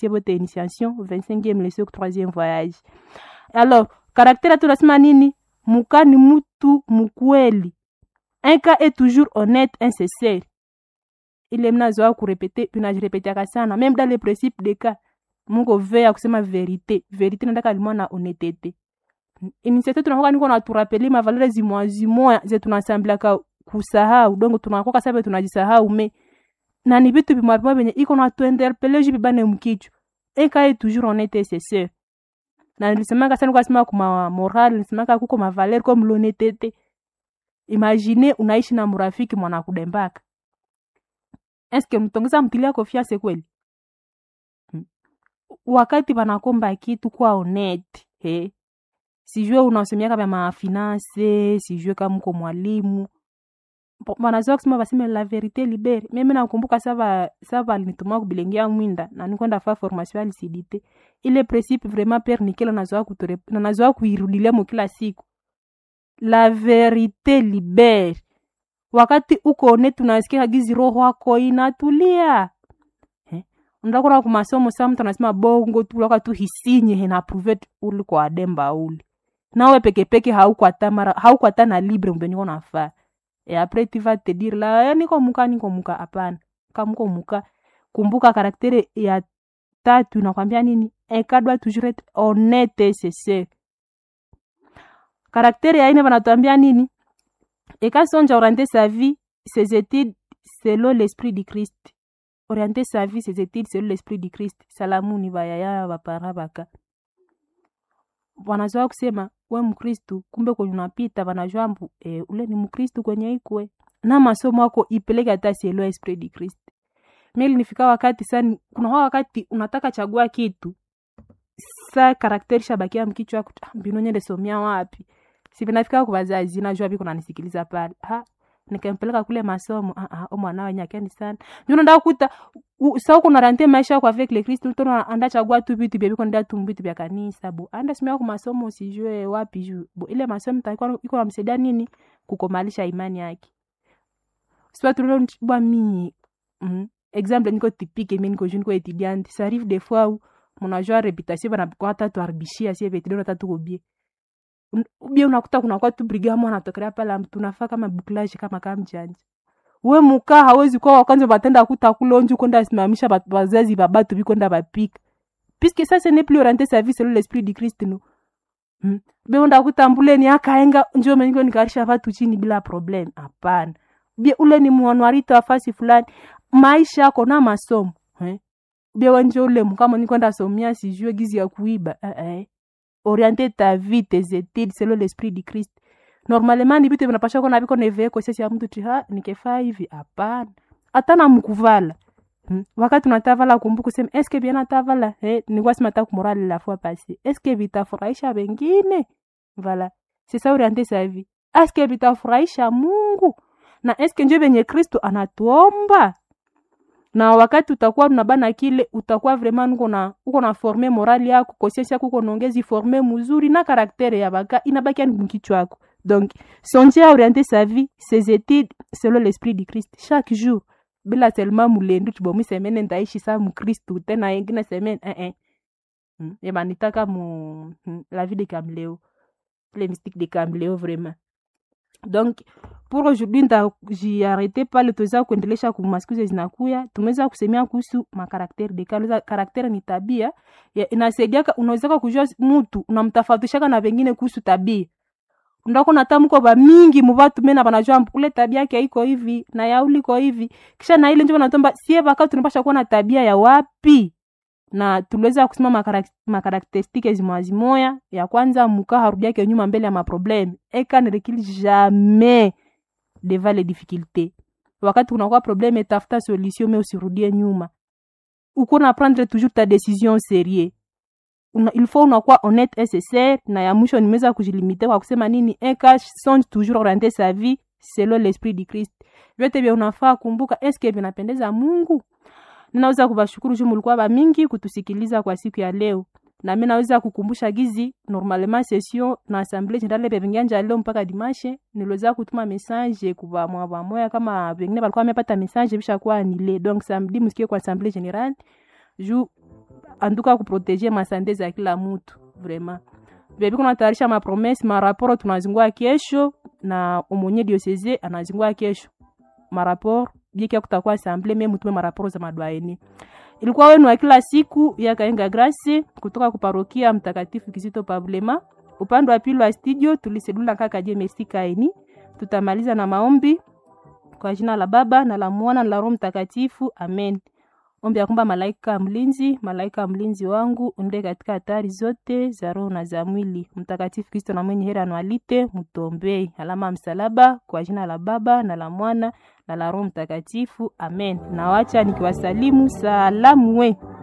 votre initiation 25e leçon 3e voyage alors karaktere tunasema nini muka ni mtu mkweli un cas est toujours honnête insincere ile mnazoa kurepete tunajirepetiaka sana même dans le principe de cas mungu vea kusema verite verite nataka limwa na honetete initiative tunakoka niko naturapeli mavalere zimoya zimoya ze tunasambilaka kusahau dongo tunakoka sabe tunajisahau me na ni vitu vimwa vimwa venye iko na tuinterpele ju bibane mkichwa ekaye toujours honnête c'est sûr na nilisemaka sana kwasema kuma moral nilisemaka kuko mavaler comme l'honnêteté imagine unaishi na mrafiki mwana kudembaka eske mtongeza mtilia confiance kweli hmm. wakati wanakomba kitu kwa honete he sijue unasomiaka vya mafinance sijue kama uko mwalimu wanazoa kusema baseme la verite libere mimi nakumbuka sava sava alinituma kubilengia mwinda na nikwenda fa formation ya lisidite ile principe vraiment pere nikela nazoa kutore na nazoa kuirudilia mo kila siku la verite libere wakati uko ne tunasikia gizi roho wako inatulia eh? ndakona kumasomo sa mtu anasema bongo tu laka tu hisinye hena pruve uli kwa ademba uli nawe pekepeke haukwata mara haukwata na libre mbe niko nafaa e apres tu vas te dire la ya niko muka niko muka hapana kamuko muka kumbuka karaktere ya tatu inakwambia nini ekadwa toujours être honnête c'est karaktere ya ine vanatuambia nini ekasonja orienter sa vie ses études selon l'esprit du christ orienter sa vie ses études selon l'esprit du christ salamuni vayaya vapara vaka wanazoa kusema we mkristu kumbe kwenye unapita vanajua mbu e, ule ni mkristu kwenye ikwe na masomo ako ipeleke hata sielewa esprit du christ mili nifika wakati sani kuna wakati unataka chagua kitu sa karakteri shabakia mkichwa wako mbinu nyende somia wapi sivinafika kwa wazazi najua viko nanisikiliza pale ha nikampeleka kule masomo ah ah mwana wenye akeni sana ndio ndio kuta sa uko narante maisha kwa avec le Christ tono anda chagua tu vitu bia biko ndia tu vitu vya kanisa bo anda simia kwa masomo usijue wapi juu bo ile masomo takuwa iko namsaidia nini kukomalisha imani yake soit tu bwa mi mm, exemple niko typique mimi niko jeune ko étudiante ça arrive des fois où mon agent réputation bana kwa hata tu arbishia sie vetu ndio tatu kobie ubie unakuta kunakuwa tu brigamo anatokelea pale tunafaa kama buklaji kama kama mjanja we muka hawezi kuwa wakwanza batenda kuta kulonju kwenda simamisha wazazi babatu bikwenda bapika puisque ça ce n'est plus orienté sa vie selon l'esprit du Christ no hmm. beunda kutambuleni akaenga njoo mengo nikarisha watu chini bila problem hapana bie ule ni mwanwarito wa fasi fulani maisha yako na masomo eh? bie wenje ule mkama nikwenda somia sijue gizi ya kuiba eh, eh orienter ta vie tes études selon l'esprit du Christ normalement ni vitu vinapasha kuwa naviko nevee kosesi ya mtu ti ha nikefaa hivi hapana hata na mkuvala hmm. wakati unatavala kumbuka kusema eske bien natavala eh, nikuwa sima ta kumorali la fois passé eske vitafurahisha wengine voilà c'est ça orienter sa vie eske vitafurahisha Mungu na eske njo venye Kristo anatuomba na wakati utakuwa unabana kile utakuwa vraiment uko na uko na forme morali yako conscience yako uko naongezi forme mzuri na karaktere ya baka inabaki ni mkichwa yako donc songer à orienter sa vie ses études selon l'esprit du Christ chaque jour bila seulement mulendu tubomi semene ndaishi sa mkristu tena ingine semene eh eh hmm. eba nitaka mu hmm. la vie de Camléo les mystiques de Camléo vraiment donc pour aujourd'hui ntajiarete pale tuweza kuendelesha kumasikizo zinakuya tumeweza kusemea kuhusu makarakteri de kale karakteri ni tabia inasaidiaka unawezaka kujua mutu unamtafautishaka na vengine kuhusu tabia ndako natamko ba mingi muvatu mena banajua ule tabia yake iko hivi na ya uliko hivi kisha na ile njo natomba sie baka tunapasha kuwa na tabia ya wapi na tuliweza kusema makarakteristike zimwazimoya ya kwanza muka harudiake nyuma mbele ya maprobleme eka ne recule jamais devant les difficultés wakati kunakuwa probleme tafuta solution me usirudie nyuma uko na prendre toujours ta décision sérieux una, il faut unakuwa honnête et sincère na ya mwisho nimeweza kujilimite kwa kusema nini eka songe toujours orienter sa vie selon l'esprit du Christ vyote vya unafaa kumbuka eske vinapendeza Mungu ninaweza kubashukuru juu mulikuwa ba mingi kutusikiliza kwa siku ya leo na mimi naweza kukumbusha gizi normalement session na assemblée générale bevingianja leo mpaka dimanche niliweza kutuma message kwa mwa moya kama wengine walikuwa wamepata message bisha kuwa nile donc samedi msikie kwa assemblée générale juu anduka kuproteje masande za kila mutu vraiment bebi kunatayarisha mapromese maraporo tunazingua kesho na omonye dioseze anazingua kesho maraporo biekia kutakuwa asamble me mutume maraporo za madwaeni ilikuwa wenu wa kila siku ya kaenga grasi kutoka kuparokia mtakatifu kizito pablema upande wa pili wa studio tuliselula kaka je merci kaini tutamaliza na maombi kwa jina la baba na la mwana na la roho mtakatifu amen ombi ya kwamba malaika mlinzi malaika mlinzi wangu unde katika hatari zote za roho na za mwili mtakatifu kristo na mwenye hera anwalite mtombei alama ya msalaba kwa jina la baba na la mwana na la roho mtakatifu amen nawacha nikiwasalimu salamu we